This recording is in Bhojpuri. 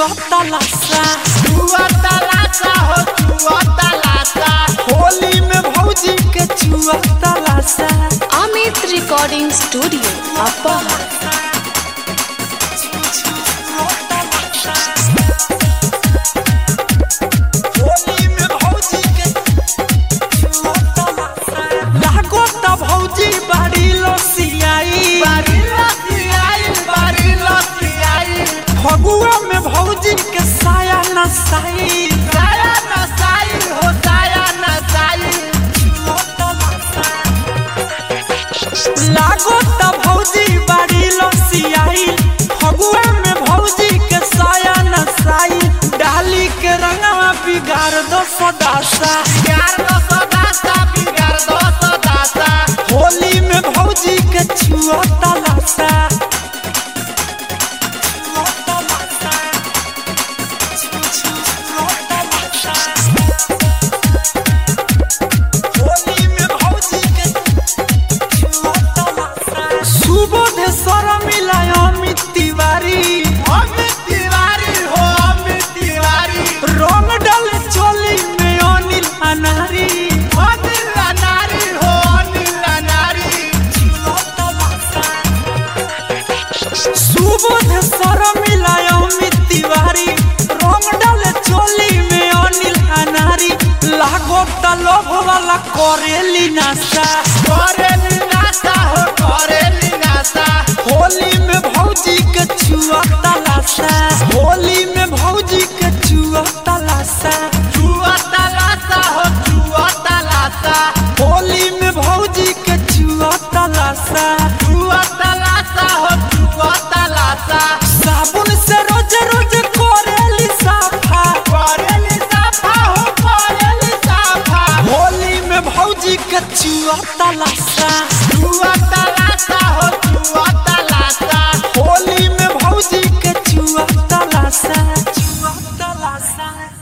तलाशा चुआ तलाशा हो चुआ तलाशा होली में भौजी के चुआ तलाशा Amit Recording Studio, Apahar. Holi में भौजी के चुआ तलाशा लागो त भौजी बाड़ी लसियाई बारी लसी आई बारी लसी आई फगुआ में भौजी के साया नसाई साया नसाई हो साया नसाई लागो त भौजी बाड़ी लसियाई फगुआ में भौजी के साया नसाई डाली के रंगवा बिगाड़ दो सदासा बिगाड़ दो सदासा बिगाड़ दो सदासा होली में भौजी के छुआ तलाशा होली में भौजी के छुआ तलाशा सुबोध सर मिलाय अमित तिवारी अमित तिवारी हो अमित तिवारी रंग डाल चोली में अनिल अनारी अनिल नारी हो अनिल नारी सुबोध सर मिलाय अमित तिवारी रंग डाल चोली में अनिल अनारी लागो त लोभ वाला करेली नाशा करेली नासा हो करेली नासा होली में भौजी के छुआ तलाशा होली में भौजी के छुआ तलाशा चुआ तलाशा हो चुआ तलाशा होली में भौजी के छुआ तलाशा चुआ तलाशा हो चुआ तलाशा साबुन से रोज रोज करेली साफा करेली साफा हो करेली साफा होली में भौजी के छुआ तलाशा चुआ तलाशा हो चुआ तलाशा होली में भौजी के छुआ तलाशा छुआ तलाशा